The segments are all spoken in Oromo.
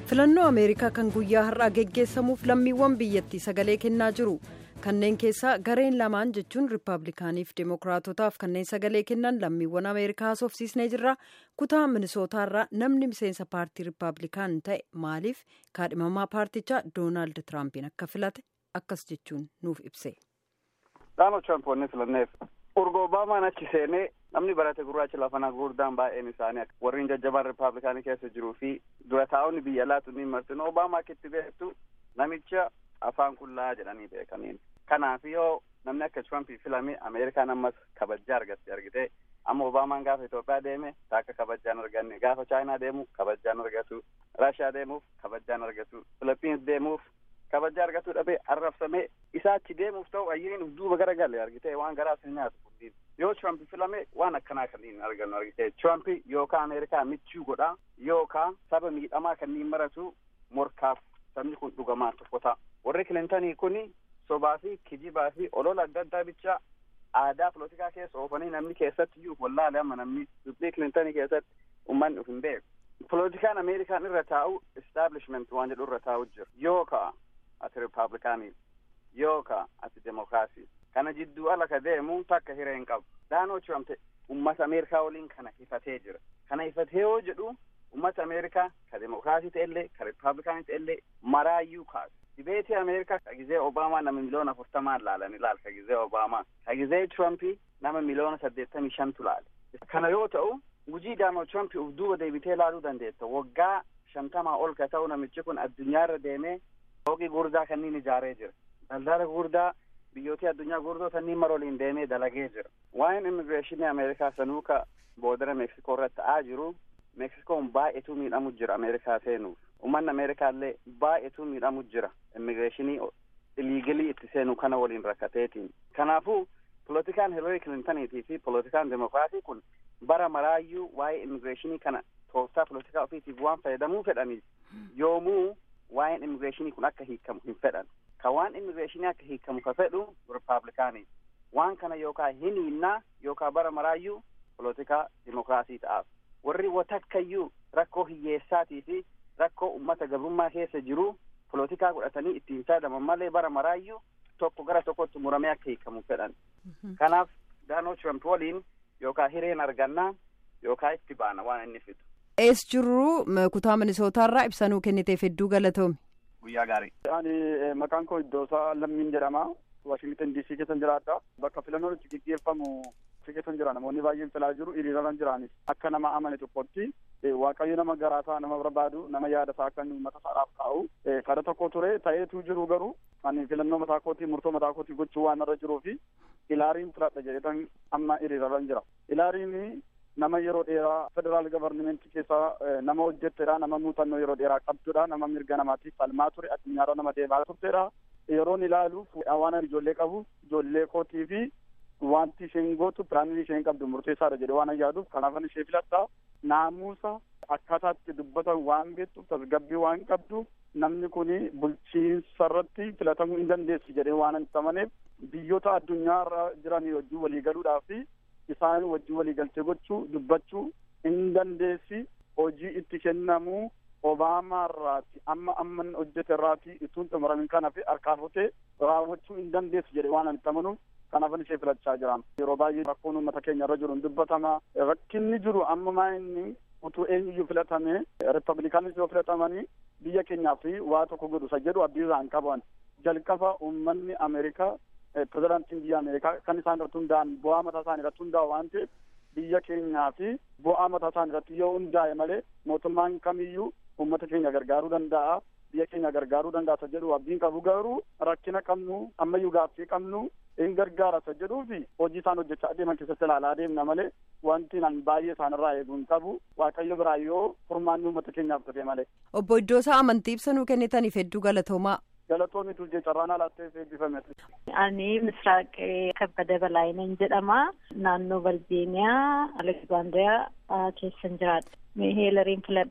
filannoo ameerikaa kan guyyaa har'aa geggeessamuuf lammiiwwan biyyattii sagalee kennaa jiru kanneen keessaa gareen lamaan jechuun riippaabilikaaniif deemokiraatotaaf kanneen sagalee kennan lammiiwwan ameerikaa haasofsiisnee jirra kutaa minisootaarraa namni miseensa paartii riippaabilikaan ta'e maaliif kaadhimamaa paartichaa doonaald tiraampiin akka filate akkas jechuun nuuf ibse. Doonaald Tiraamp wanni filanneef urga Obaamaan achi seenee namni barate gurraacha lafana gurguddaan baay'een isaanii warreen jajjabaan riippaabilikaanii keessa jiruu fi dura taa'onni biyya laatu ni martin Obaamaa akka itti beektu namicha afaan qullaa jedhanii beekaniin. Kanaaf yoo namni akka Tiraamp filame Ameerikaan ammas kabajaa argatte argite amma Obaamaan gaafa Itoophiyaa deeme taakka kabajaan arganne gaafa Chaayinaa deemu kabajaan argatu Raashiyaa deemuuf kabajaan argatu Filipiins deemuuf kabajaa argatuu dhabee arrabsamee isaa achi deemuuf ta'u ayyiriin uf duuba gara galee argite waan garaa sin nyaatu kunniin yoo Tiraamp filame waan akkanaa kanneen argannu argite Tiraamp yookaan Ameerikaa michuu godhaa yookaan saba miidhamaa kanneen maratu morkaaf sabni kun dhugamaa tokko ta'a warri kilintanii kuni sobaa fi kijibaa fi olola adda addaa bichaa aadaa polotikaa keessa oofanii namni keessatti iyyuu wallaale amma namni dubbii kilintanii keessatti ummanni uf hin beeku. Polotikaan Ameerikaan irra taa'u establishment waan jedhu irra taa'u jira yookaa ati riippaabilikaanii yookaa ati demokiraasii kana jidduu ala ka deemu takka hiree hin qabu. Daanoo Tiraamp ummata Ameerikaa waliin kana hifatee jira. Kana hifatee yoo jedhu ummata Ameerikaa ka demokiraasii ta'ellee ka riippaabilikaanii ta'ellee maraayyuu kaasu. dibeetii ameerikaa ka gizee obaamaa nama miliyoona afurtamaan laalan ilaal ka gizee obaamaa ka gizee tirampii nama miliyoona saddeettamii shantu laale kana yoo ta'u hujii doonaald tirampii uf duuba deebitee ilaaluu dandeetta waggaa shantamaa ol ka ta'u namichi kun addunyaarra deemee fooqii gurdaa kanniin ijaaree jira daldala gurdaa biyyootii addunyaa gurdoo sanniin maroliin deemee dalagee jira waa'een immigireeshinii ameerikaa sanuu ka boodara meeksikoo irratti ta'aa jiru meeksikoon baay'eetu miidhamu jira ameerikaa seenuuf ummanni ameerikaa illee baay'eetu miidhamu jira immigireeshinii iliigilii itti seenu kana waliin rakkateetiin kanaafuu polotikaan hilarii kilintaniitii fi polotikaan demokiraatii kun bara maraayyuu waa'ee immigireeshinii kana tooftaa polotikaa ofiitiif waan fayyadamuu fedhaniif yoomuu waa'een immigireeshinii kun akka hiikamu hin fedhan ka waan immigireeshinii akka hiikamu ka fedhu riippaabilikaanii waan kana yookaa hin hinnaa yookaa bara maraayyuu polotikaa demokiraasii ta'aaf warri watakkayyuu rakkoo hiyyeessaatii fi rakkoo ummata gabrummaa keessa jiru polotikaa godhatanii ittiin fayyadaman malee bara maraayyuu tokko gara tokkotti muramee akka hiikamu fedhan. Kanaaf Doonaald Tiraamp waliin yookaan hireen argannaa yookaan itti baana waan inni fidu. Ees jirru kutaa minisootaarraa ibsanuu kenniteef hedduu galatoomi. Guyyaa gaarii. Ani maqaan koo Iddoosaa Lammiin jedhama. Waashingtan DC keessan jiraadha. Bakka filannoon itti gaggeeffamu keessan jira namoonni baay'een filaa jiru hiriiraan jiraanis akka nama amane tokkotti waaqayyo nama garaasaa nama barbaadu nama yaada isaa akka uummata isaadhaaf taa'u kada tokko ture ta'eetu jiru garuu ani filannoo mataa kootii murtoo mataa kootii gochuu waan irra jiruu fi ilaariin filadha jedhetan amma hiriiraan jira ilaariin nama yeroo dheeraa federaal gavarnimentii keessaa nama hojjettedha nama muuxannoo yeroo dheeraa qabdudha nama mirga namaatiif falmaa ture addunyaarra nama deemaa turtedha yeroon ilaaluuf waan ijoollee qabu ijoollee kootii fi wanti isheen gootu piraanii isheen qabdu murteessaadha jedhe waan yaaduuf kanaafan ishee filadha naamusa akkaataatti dubbatan waan beektuuf tasgabbii waan qabdu namni kun bulchiinsa irratti filatamuu hin dandeessu jedhee waan hin amaneef biyyoota addunyaarra jiran wajjin waliigaluudhaaf isaan wajjin waliigaltee gochuu dubbachuu hin dandeessi hojii itti kennamu obaamaa irraati amma amman hojjete irraati ituun xumuramin kana fi harkaan rutee raawwachuu hin dandeessu jedhe waan hin amanuuf kanaafan ishee filachaa jiran yeroo baay'ee rakkoon uummata keenya irra jiru hin dubbatama rakkinni jiru amma maa inni utuu eenyuyyuu filatame riippaabilikaanis yoo filatamanii biyya keenyaaf waa tokko godhu isa jedhu abdii isaan qaban jalqaba uummanni ameerikaa pirezidaantiin biyya ameerikaa kan isaan irratti hundaa'an bu'aa mataa isaanii irratti hundaa'u waan ta'eef biyya keenyaa fi bu'aa mataa isaanii irratti yoo hundaa'e malee mootummaan kamiyyuu uummata keenya gargaaruu danda'a biyya keenya gargaaruu danda'a isa jedhu abdiin qabu garuu rakkina qabnu ammayyuu gaaffii qabnu hin gargaara isa jedhuu fi hojii isaan hojjechaa adeeman keessatti ilaalaa adeemna malee wanti nan baay'ee isaan irraa eeguu hin qabu waaqayyo biraa yoo furmaanni uummata keenyaaf dhufe malee. Obbo Iddoosaa amantii ibsanuu kennitaniif hedduu galatoomaa. Galatoomi tuljee carraan alaatteef eebbifame. Ani Misraaq Kabbada Balaayinan jedhama. Naannoo Virgiiniyaa Aleksaandriyaa keessan jiraadha. Heelariin filadhe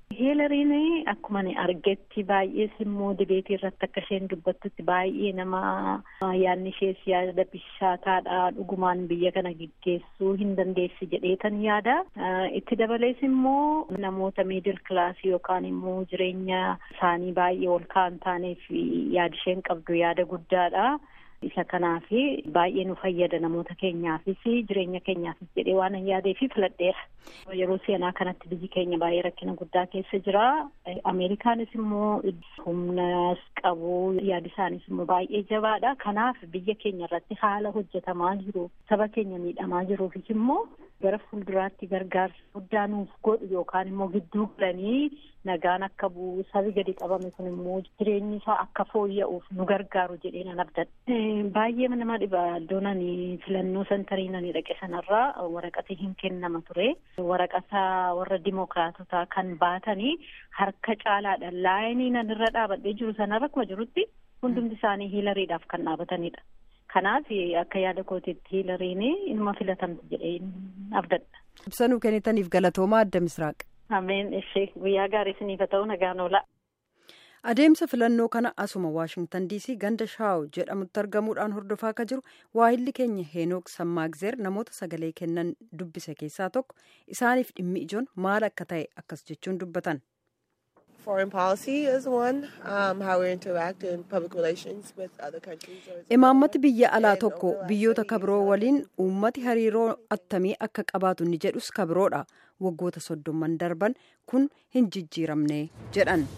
Hiilariin akkuma argetti baay'ees immoo dibeetii irratti akka isheen dubbattutti baay'ee nama yaadni ishees yaada bishaataadha dhugumaan biyya kana geggeessuu hin dandeessi jedheetan yaada. Itti dabalees immoo namoota miidil kilaasii yookaan immoo jireenya isaanii baay'ee ol ka'an taaneef yaada isheen qabdu yaada guddaadha. isa kanaaf baay'ee nu fayyada namoota keenyaafis jireenya keenyaafis jedhee waan yaadeef filadheera. Yeroo seenaa kanatti biyyi keenya baay'ee rakkina guddaa keessa jira. Ameerikaanis immoo humnas qabu yaadi isaanis immoo baay'ee jabaadha. Kanaaf biyya keenya irratti haala hojjetamaa jiru saba keenya miidhamaa jiruufis immoo gara fuulduraatti gargaarsa guddaa nuuf godhu yookaan immoo gidduu galanii nagaan akka bu'u sabi gadi qabame kun immoo jireenyi isaa akka fooyya'uuf nu gargaaru jedhee nan abdadha. Baay'ee nama dhiba iddoon ani filannoo santarii nani dhaqe sanarraa waraqati hin kennama ture. Waraqata warra dimookiraatotaa kan baatanii harka caalaadha. Laayinii nan irra dhaabadhee jiru sanarra akkuma jirutti hundumti isaanii hiilariidhaaf kan dhaabatanidha. Kanaaf akka yaada kootiitti hiilariin ilma filatamti jedhee abdadha. Ibsa nuu kennitaniif galatoomaa adda misraaq. Ameen ishee guyyaa gaarii isiniif haa ta'u nagaan oola. Adeemsa filannoo kana asuma Waashingtan DC ganda Shaaw jedhamutti argamuudhaan hordofaa akka jiru waahilli keenya Heenook Sammaagzeer namoota sagalee kennan dubbise keessaa tokko isaaniif dhimmi ijoon maal akka ta'e akkas jechuun dubbatan. Foreign policy is one, um, how we interact in public relations with other countries. Imaammati biyya alaa tokko biyyoota kabiroo waliin uummati hariiroo attamii akka qabaatu ni jedhus kabiroodha. Waggoota soddomman darban kun hin jijjiiramne jedhan.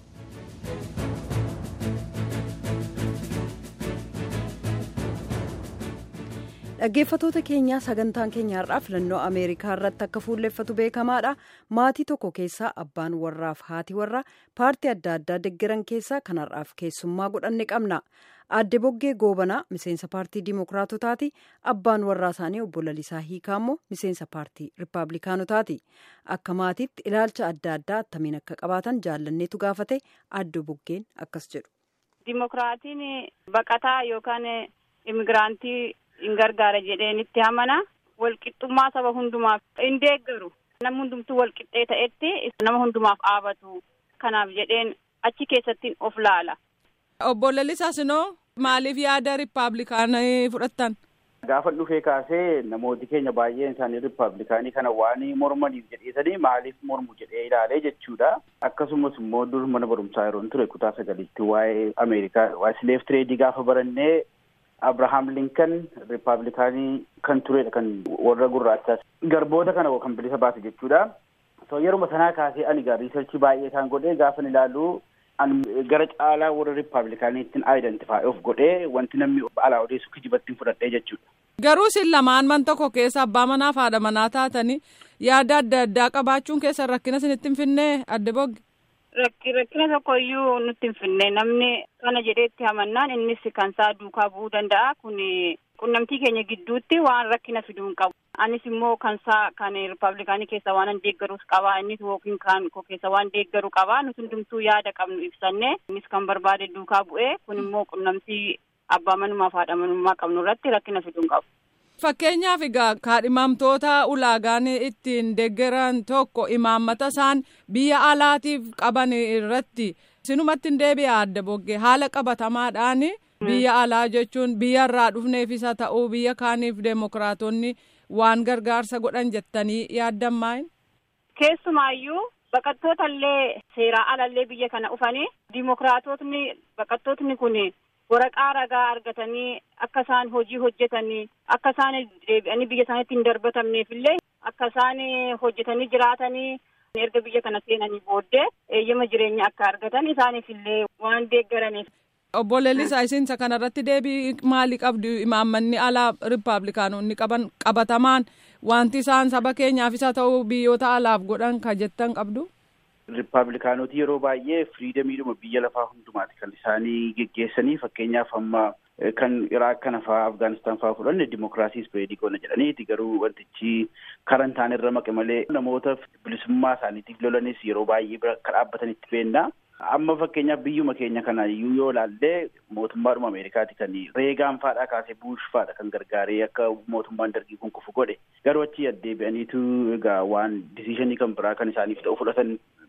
dhaggeeffatoota keenyaa sagantaan keenya har'aa filannoo ameerikaa irratti akka fuulleffatu beekamaadha maatii tokko keessaa abbaan warraaf haati warraa paartii adda addaa deggeran keessaa kan har'aaf keessummaa godhanne qabna aadde boggee goobanaa miseensa paartii dimookiraatotaati abbaan warraa isaanii obbo lalisaa hiikaa immoo miseensa paartii rippaabilikaanotaati akka maatiitti ilaalcha adda addaa attamiin akka qabaatan jaallanneetu gaafate aadde boggeen akkas jedhu. dimookiraatiin baqataa yookaan imigiraantii. in gargaara jedheenitti amana walqixxummaa saba hundumaaf in deeggaru nama hundumtuu walqixxee ta'etti nama hundumaaf dhaabatu kanaaf jedheen achi keessattiin of laala. Obbo Lalisaa Sinoo maaliif yaada riippaabilikaanii fudhattan? Gaafa dhufee kaasee namooti keenya baay'een isaanii riippaabilikaanii kana waan mormaniif jedheesanii maaliif mormu jedhee ilaalee jechuudha. Akkasumas immoo dur mana barumsaa yeroo ture kutaa sagalitti waa'ee Ameerikaa waa'ee sileef tireedii gaafa barannee Abrahaam Linkan riippaabilikaanii kan turedha kan warra gurraachaas garboota kana kan bilisa baase jechuudha. So yeruma sanaa kaasee ani gaa riisarchii baay'ee isaan godhee gaafa ilaalu ani gara caalaa warra riippaabilikaaniittiin aayidentifaa'i of godhee wanti namni alaa odeessu kijibattiin fudhadhee jechuudha. Garuu isin lamaan man tokko keessa abbaa manaa fi haadha manaa taatanii yaada adda addaa qabaachuun keessan rakkina isinitti hin finnee adde bogge. Rakkina tokko iyyuu nutti hin finne namni kana jedheetti hamannaan innis kan isaa duukaa bu'uu danda'a kun qunnamtii keenya gidduutti waan rakkina fiduu hin qabu. Anis immoo kan isaa kan riippaabilikaanii keessa waan deeggarus qaba innis yookiin kan koo keessa waan deeggaru qaba nuti hundumtuu yaada qabnu ibsanne innis kan barbaade duukaa bu'ee kun immoo qunnamtii abbaa manummaa fi haadha manummaa qabnu irratti rakkina fiduu hin qabu. Fakkeenyaaf egaa kaadhimamtoota ulaagaan ittiin deeggaran tokko imaammata isaan biyya alaatiif qaban irratti sinumatti hin deebi'a adda boggee haala qabatamaadhaan biyya alaa jechuun biyya irraa dhufneefis haa ta'uu biyya kaaniif deemokiraatonni waan gargaarsa godhan jettanii yaaddan Keessumaayyuu baqattoota illee seeraa alallee biyya kana dhufanii diimokiraatotni baqattootni kun. waraqaa ragaa argatanii akka isaan hojii hojjetanii akka isaan deebi'anii biyya isaaniitti hin darbatamneef illee akka isaan hojjetanii jiraatanii erga biyya kana seenanii booddee eeyyama jireenya akka argatan isaaniif illee waan deeggaraniif. Obbo Leellisaa isinsa kanarratti deebii maalii qabdu imaammanni alaa riippaabilikaanonni qaban qabatamaan wanti isaan saba keenyaafis haa ta'u biyyoota alaaf godhan ka jettan qabdu. Riippaabilikaanoti yeroo baay'ee firiidamiidhuma biyya lafaa hundumaati kan isaanii geggeessanii fakkeenyaaf amma kan Iraaq kana fa'aa Afgaanistaan fa'aa fudhanne dimokiraasii ispeedii goona jedhaniiti garuu wantichi karan ta'an irra maqe malee namoota bilisummaa isaaniitiif lolanis yeroo baay'ee bira akka dhaabbatanitti beekna. Amma fakkeenyaaf biyyuma keenya kana iyyuu yoo ilaalle mootummaadhuma Ameerikaati kan reegaan faadhaa kaasee buush faadha kan gargaaree akka mootummaan dargii kun kufu godhe garuu achi addeebi'aniitu egaa waan disishinii kan biraa kan isaaniif ta'u fudhatan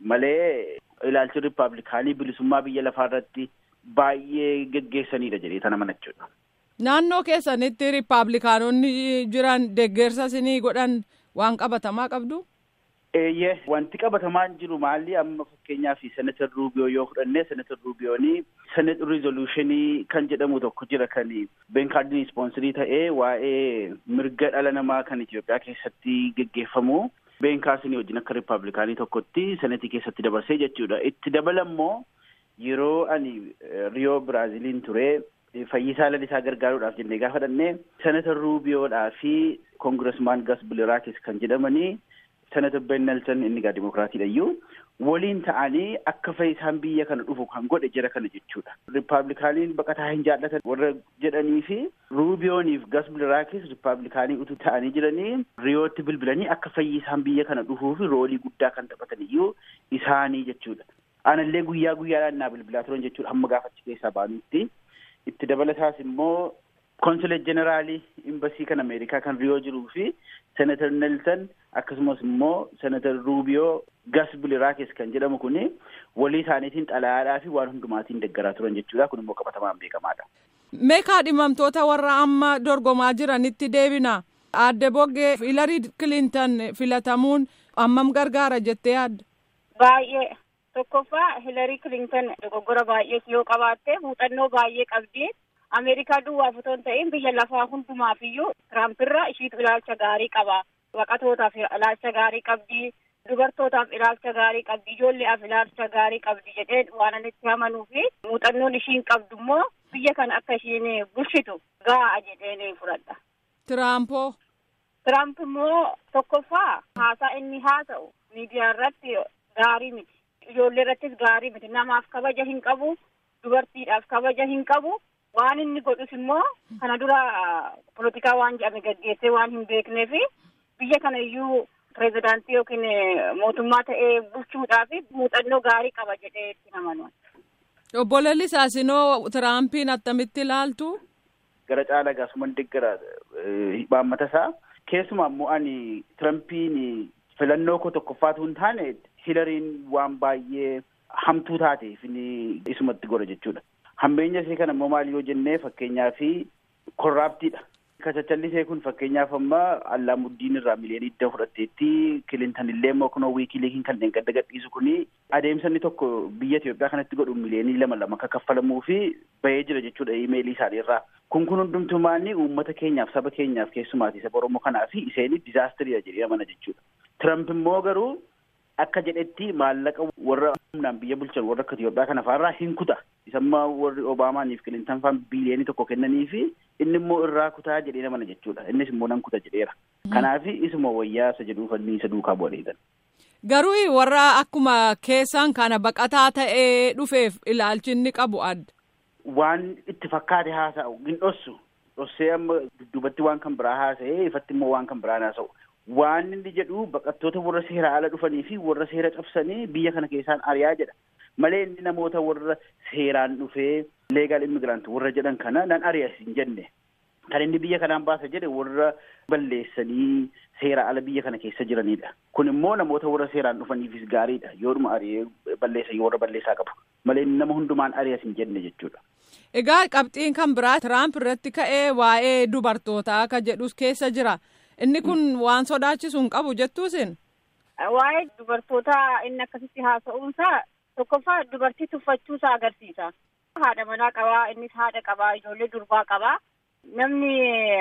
malee ilaalchi rippaabilikaanii bilisummaa biyya lafaa irratti baay'ee geggeessanidha jedhee tana manachuudha. Naannoo keessanitti rippaabilikaanonni jiran deeggarsa isinii godhan waan qabatamaa qabdu? Eeyyee wanti qabatamaan jiru maalli amma fakkeenyaaf senatar ruubiyoo yoo fudhanne senatar ruubiyoonii senet rizolushinii kan jedhamu tokko jira kan beenkaardiin ispoonsirii ta'ee waa'ee mirga dhala namaa kan Itoophiyaa keessatti geggeeffamu beenkaarsinii wajjin akka rippaabilikaanii tokkotti senetii keessatti dabarsee jechuudha. Itti dabalammoo yeroo ani riyoo biraaziliin ture fayyisaa lalisaa gargaaruudhaaf jennee gaafa dhannee senatar ruubiyoodhaa fi koongiresmaan gas biliraakis kan jedhamanii senatar ben nelson inni gaa dimokiraatiidha iyyuu waliin ta'anii akka fayyisaan biyya kana dhufu kan godhe jira kana jechuudha. Rippaabilikaaniin baqataa hin jaallatan warra jedhanii fi ruubiyooniif gas biliraakis rippaabilikaanii utuu ta'anii jiranii riyootti bilbilanii akka fayyisaan biyya kana dhufuu fi roolii guddaa kan taphatan iyyuu isaanii jechuudha. Anallee guyyaa guyyaadhaan naa bilbilaa turan jechuudha hamma gaafachi keessaa baanutti. Itti dabalataas immoo konsulet jeneraalii imbasii kan Ameerikaa kan riyoo jiruu fi senatar Nelson akkasumas immoo senatar Ruubiyoo gas biliraakis kan jedhamu kuni walii isaaniitiin xalayaadhaa fi waan hundumaatiin deeggaraa turan jechuudha. Kun immoo qabatamaan beekamaadha. Meekaa dhimamtoota warra amma dorgomaa jiranitti deebina. Aadde Boggee Hilarii Kilintan filatamuun ammam gargaara jettee yaadda? Baay'ee. Tokkoffaa Hilarii Kilintan dogoggora baay'ees yoo qabaatte muuxannoo baay'ee qabdi. Ameerikaa duwwaaf otoo hin ta'in biyya lafaa hundumaaf iyyuu Tiraampiirra ishiitu ilaalcha gaarii qaba. Baqatootaaf ilaalcha gaarii qabdi. Dubartootaaf ilaalcha gaarii qabdi. Ijoolleef ilaalcha gaarii qabdi jedhee waan ani itti amanuu fi muuxannoon ishiin qabdu immoo biyya kana akka ishiin bulchitu ga'a jedheen fudhadha. Tiraampoo. Tiraamp immoo tokkoffaa haasaa inni haasa'u miidiyaa irratti gaarii miti. Ijoollee irrattis gaarii miti. Namaaf kabaja hin qabu. Dubartiidhaaf kabaja hin qabu. Waan inni godhus immoo kana dura polotikaa waan jedhame gaggeessee waan hin beekneef biyya kana iyyuu pirezidaantii yookiin mootummaa ta'ee bulchuudhaaf muuxannoo gaarii qaba jedhee itti amanu. Obbo Lalisaasinoo Tiraampiin attamitti ilaaltu? Gara caalaa gaasuman deeggara hibaammata isaa. Keessumaa immoo ani Tirampiin filannoo koo tokkoffaatu hin taane Hilariin waan baay'ee hamtuu taateef inni isumatti godha jechuudha. Hambeenya isee kana immoo maal yoo jennee fakkeenyaa fi korraaptiidha. Kachachallisee kun fakkeenyaaf amma Allaamuuddiin irraa miliyoonii idda fudhatteetti Kilintan illee immoo kunoo wiikiliikiin kanneen gadda gadhiisu kuni adeemsa inni tokko biyya Itoophiyaa kanatti godhu miliyoonii lama lama akka kaffalamuu fi bahee jira jechuudha imeelii isaanii irraa. Kun kun hundumtumaanni uummata keenyaaf saba keenyaaf keessumaati saba Oromoo kanaa fi iseen dizaastiriidha jedhee amana jechuudha. Tiramp immoo garuu akka jedhetti maallaqa warra humnaan biyya bulchan warra akka Itoophiyaa kana faarraa hin kuta. Isammaa warri Obaamaaniif Kilintan faan biliyoonii tokko kennanii fi inni immoo irraa kutaa jedhee amana jechuudha. Innis immoo nan kuta jedheera. Kanaaf isuma wayyaa isa jedhuu fanni isa duukaa bu'aniidha. Garuu warra akkuma keessaan kana baqataa ta'ee dhufeef ilaalchi inni qabu adda. Waan itti fakkaate haasa'u hin dhossu. Dhossee amma dudduubatti waan kan biraa haasa'ee ifatti immoo waan kan biraan haasa'u. Waan inni jedhu baqattoota warra seera ala dhufanii fi warra seera cabsanii biyya kana keessaan ari'aa jedha. Malee inni namoota warra seeraan dhufee leegaal immigiraant warra jedhan kana nan ari'as hin jenne. Kan inni biyya kanaan baasa jedhe warra balleessanii seera ala biyya kana keessa jiranidha. Kun immoo namoota warra seeraan dhufaniifis gaariidha. Yoodhuma ari'ee balleessan warra balleessaa qabu. Malee inni nama hundumaan ari'as hin jenne jechuudha. Egaa qabxiin kan biraa Tiraamp irratti ka'ee waa'ee dubartootaa akka jedhus keessa jira. Inni kun waan sodaachisu hin qabu jettuusin. Waa'ee dubartootaa inni akkasitti haasa'uunsaa tokkoffaa dubartii tuffachuusaa agarsiisa. Haadha manaa qabaa, innis haadha qabaa, ijoollee durbaa qabaa. Namni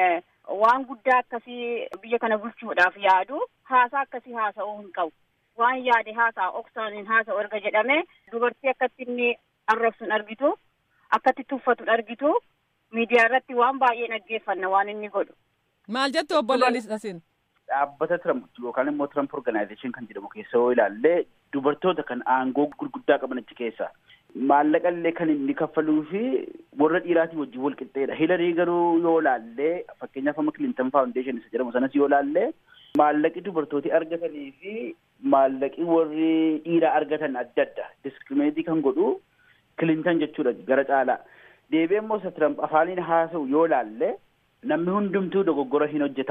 waan guddaa akkasii biyya kana bulchuudhaaf yaadu haasaa akkasii haasa'uu hin qabu. Waan yaade haasaa oksaan hin haasa'u erga jedhame dubartii akkatti inni arrabsu hin argitu, akkatti tuffatu hin argitu, miidiyaa irratti waan baay'ee dhaggeeffanna waan inni godhu. Maal jettu obbo Lalisasin? Dhaabbata Tiramp yookaan immoo Tiramp Organization kan jedhamu keessa yoo ilaalle dubartoota kan aangoo gurguddaa qaban achi keessa maallaqa illee kan inni kaffaluu fi warra dhiiraatii wajjin wal qixxeedha. Hilarii garuu yoo ilaalle fakkeenyaaf amma Clinton Foundation isa jedhamu sanas yoo ilaalle maallaqi dubartooti argatanii fi maallaqi warri dhiiraa argatan adda adda diskirimeetii kan godhu Clinton jechuudha gara caalaa. Deebi'ee immoo isa Tiramp afaaniin haasa'u yoo ilaalle namni hundumtuu dogoggora hin hojjetaa.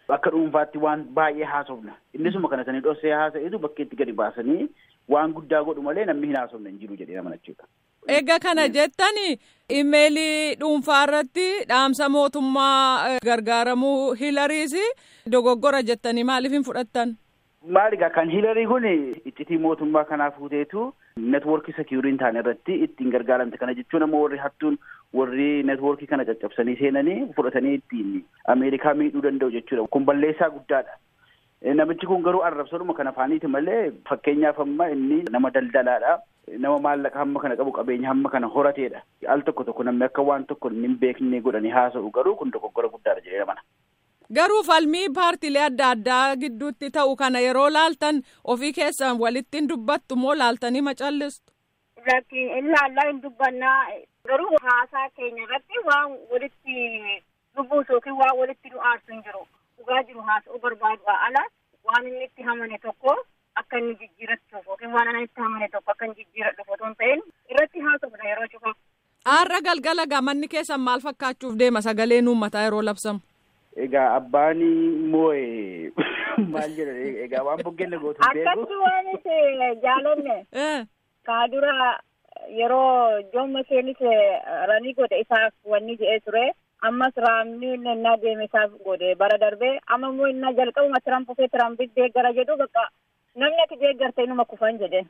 akka dhuunfaatti waan baay'ee haasofna innisuma kana sanii dhossee haasa'etu bakka itti gadi baasanii waan guddaa godhu malee namni hin haasofne hin jiru jedhee amanachuudha. Egaa kana jettani imeelii dhuunfaa irratti dhaamsa mootummaa gargaaramuu hilariis dogoggora jettanii maaliif hin fudhattan? Maali egaa kan hilarii kun iccitii mootummaa kanaa fuuteetu networkii sekiurii hin taane irratti ittiin gargaaramte kana jechuun ammoo warri hattuun warri networkii kana caccabsanii seenanii fudhatanii ittiin Ameerikaa miidhuu danda'u jechuudha. Kun balleessaa guddaadha. Namichi kun garuu arrabsaduma kana afaaniiti malee fakkeenyaaf amma inni nama daldalaadha. Nama maallaqa hamma kana qabu qabeenya hamma kana horateedha. Al tokko tokko namni akka waan tokko hin beekne godhanii haasa'u garuu kun dogoggora guddaadha jedhee amana. Garuu falmii paartilee adda addaa gidduutti ta'u kana yeroo laaltan ofii keessan walitti hin dubbattu moo laaltanii macallistu? Lakki ilaallaa hin dubbannaa garuu haasaa keenya irratti waan walitti dubbuusu yookiin waan walitti nu aarsu hin jiru. Dhugaa jiru haasa'uu barbaadu ala waan inni itti hamane tokko akka inni jijjiirachuuf yookiin waan inni itti hamane tokko akka inni jijjiiradhuuf otoo hin ta'in irratti haasofna yeroo cufa. Aarra galgala gamanni keessan maal fakkaachuuf deema sagaleen uummataa yeroo labsamu? Egaa abbaan moo'e maal jedhan egaa waan buggeen gootu beeku. Akkatti waan itti jaalanne. Kaadura yeroo joomma isheenis ranii godhe isaaf wanni jedhee ture. Ammas raamni innaa deeme isaaf godhe bara darbee amma immoo innaa jalqabuma tiramp ofee tirampiif deeggara jedhu bakka namni ati deeggarte inuma kufan jedhe.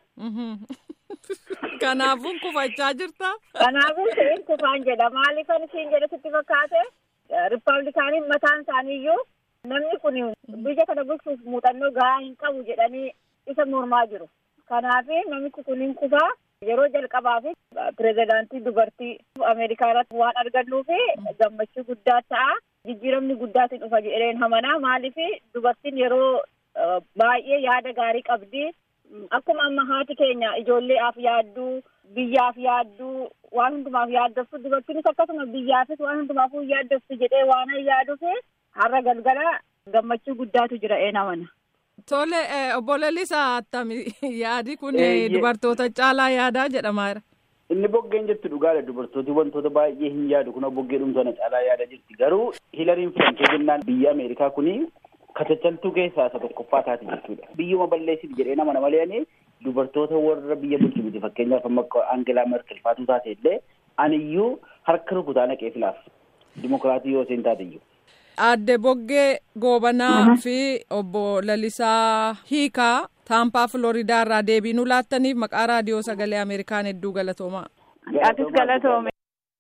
Kanaafuu kufachaa jirta? Kanaafuu siin kufaan jedha maaliifan isiin jedhe sitti fakkaate? Rippaabilikaaniin mataan isaaniiyyuu namni kun biyya kana bulchuuf muuxannoo gahaa hin qabu jedhanii isa mormaa jiru. Kanaaf namichi kun hin kufaa yeroo jalqabaaf pirezidaantii dubartii Ameerikaa irratti waan argannuu fi gammachuu guddaa ta'a. Jijjiiramni guddaatiin dhufa jedheen hamanaa maaliif dubartiin yeroo baay'ee yaada gaarii qabdi. Akkuma amma haati keenya ijoolleedhaaf yaadduu biyyaaf yaadduu waan hundumaaf yaaddoftu dubartiinis akkasuma biyyaafis waan hundumaafuu yaaddoftu jedhee waan yaaduuf har'a galgala gammachuu guddaatu jira ee namana. Tole obbo Lalisaa attami yaadi kun dubartoota caalaa yaadaa jedhamaa jira. Inni boggeen jettu dhugaadha dubartooti wantoota baay'ee hin yaadu kun boggee dhumtoota caalaa yaada jirti garuu hilariin filamtee jennaan biyya Ameerikaa kuni katachaltuu keessaa isa tokkoffaa taati jechuudha. Biyyuma balleessiti jedhee nama nama leeni dubartoota warra biyya bulchu miti fakkeenyaaf amma Aangelaa Merkel faatuu taate illee aniyyuu harka rukutaa naqee filaaf dimokiraatii yoo isheen taate iyyuu. Aadde Boggee Goobanaa fi obbo Lalisaa Hiikaa Taampaa Filoridaa irraa deebii nu laattaniif maqaa raadiyoo sagalee Ameerikaan hedduu galatoomaa. Atis galatoome.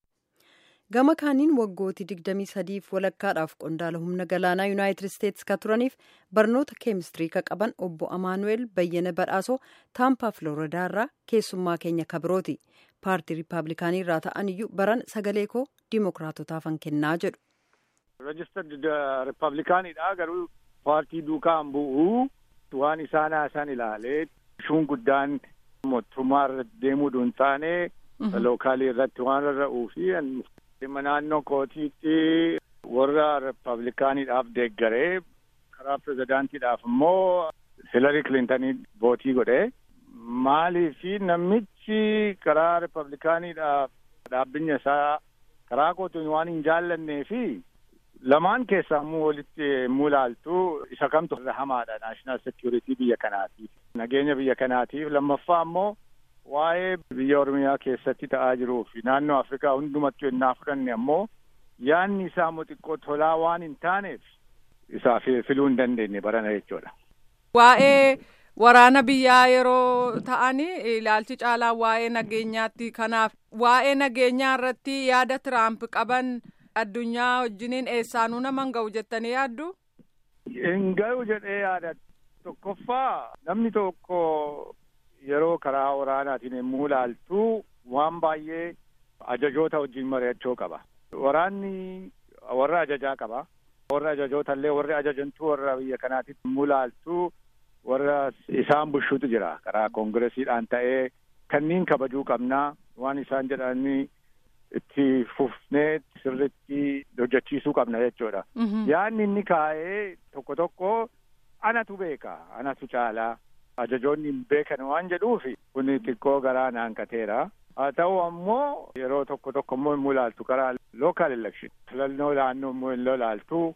Gama kaaniin waggooti 23f walakkaadhaaf qondaala humna galaanaa Yuunaayitid Isteetsi ka turaniif barnoota keemistirii ka qaban obbo Amaanu'eel Bayyana Badhaasoo Taampaa Filoridaa irraa keessummaa keenya kabirooti. Paartii Riippaabilikaanii irraa ta'an iyyuu baran sagalee koo Dimookiraatotaafan kennaa jedhu. Registered Riippaabilikaaniidha garuu paartii duukaan bu'uu waan isaan haasan ilaalee shuun guddaan mootummaa irra deemuu hin taane lookaalii irratti waan rarra'uu fi dhimma naannoo kootiitti warra Riippaabilikaaniidhaaf deeggaree karaa pirezidaantiidhaaf immoo Hilarii Kilintanii vootii godhee maalii fi namichi karaa Riippaabilikaaniidhaaf dhaabbinya isaa karaa kootiin waan hin jaallannee fi lamaan keessaa immoo walitti mulaaltu isa kamtu irra hamaadha naashinaal sekiyuritii biyya kanaatiif nageenya biyya kanaatiif lammaffaa immoo waa'ee biyya oromiyaa keessatti ta'aa jiruu fi naannoo afrikaa hundumatti yennaa fudhanne ammoo yaanni isaa immoo xiqqoo tolaa waan hin taaneef isaa filuu hin dandeenye barana jechuudha. Waa'ee waraana biyyaa yeroo ta'anii ilaalchi caalaa waa'ee nageenyaatti kanaaf waa'ee nageenyaa irratti yaada tiraamp qaban addunyaa wajjiniin eessaanuu nama hin ga'u jettanii yaaddu? Hin ga'u jedhee yaada tokkoffaa namni tokko yeroo karaa waraanaatiin yommuu ilaaltu waan baay'ee ajajoota wajjin mari'achuu qaba. Waraanni warra ajajaa qaba. Warra ajajoota illee warri ajajantuu warra biyya kanaatitti yommuu ilaaltu warra isaan bushuutu jira karaa koongiresiidhaan ta'ee kanneen kabajuu qabnaa waan isaan jedhanii itti fufnee sirriitti hojjechiisuu qabna jechuudha. Yaanni inni kaa'ee tokko tokko anatu beeka anatu caalaa ajajoonni hin beekan waan jedhuufi kun xiqqoo garaa naanqateera. Haa ta'u ammoo yeroo tokko tokko immoo hin mulaaltu karaa lookaal elekshin filannoo naannoo immoo hin lolaaltu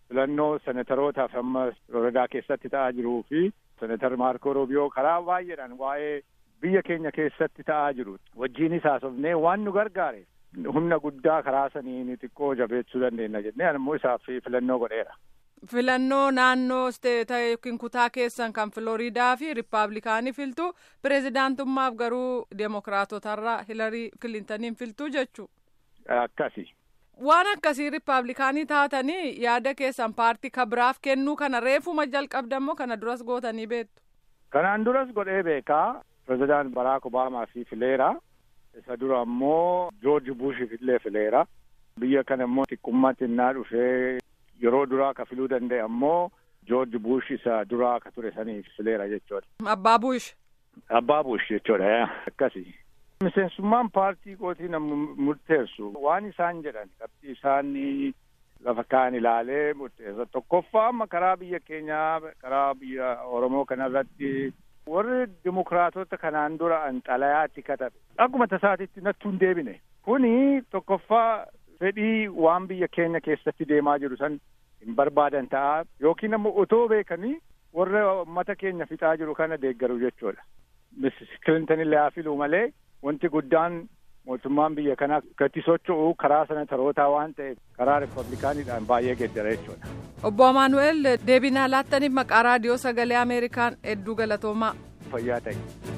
filannoo senetarootaaf amma Floridaa keessatti ta'aa jiruu fi senetar Maarko Roobiyoo karaa baay'eedhaan waa'ee biyya keenya keessatti ta'aa jiru wajjiinis haasofnee waan nu gargaare humna guddaa karaa saniin xiqqoo jabeessuu dandeenya jennee ammoo isaaf filannoo godheera. Filannoo naannoo isteeta yookiin kutaa keessan kan Filooriidaa fi Rippaabilikaanii filtu pireezidaantummaaf garuu Deemokiraatotarraa Hilarii Kilintaniin filtuu jechuu. Akkasi. Waan akkasii Rippaabilikaanii taatanii yaada keessan paartii kabiraaf kennuu kana reefuma jalqabdammoo kana duras gootanii beektu. Kanaan duras godhee beekaa pireezidaant Baraak Obaamaa fi fileera. Isa dura ammoo Joorji Buush illee fileera. Biyya kana immoo xiqqummaatti innaa dhufee yeroo duraa ka filuu danda'e ammoo Joorji Buush isa duraa ka ture saniif fileera jechuudha. Abbaa Buush. Abbaa Buush jechuudha akkasi. Miseensummaan paartii kootii nama murteessu waan isaan jedhan qabxii isaan lafa kaan ilaalee murteessa tokkoffaa amma karaa biyya keenyaa karaa biyya Oromoo kanarratti warri dimokiraatota kanaan dura xalayaatti katabe akkuma tasaatitti nattuu hin deebine kuni tokkoffaa fedhii waan biyya keenya keessatti deemaa jiru san hin barbaadan ta'a yookiin ammoo otoo beekanii warra uummata keenya fixaa jiru kana deeggaru jechuudha. Missis Kilintan illee haa filuu malee wanti guddaan mootummaan biyya kanaa gatti socho'u karaa senetarootaa waan ta'eef karaa rippablikaaniidhaan baay'ee geeddara jechuudha. Obbo Amaanu'el deebinaa laattaniif maqaa raadiyoo sagalee Ameerikaan hedduu galatoomaa. Fayyaa ta'e.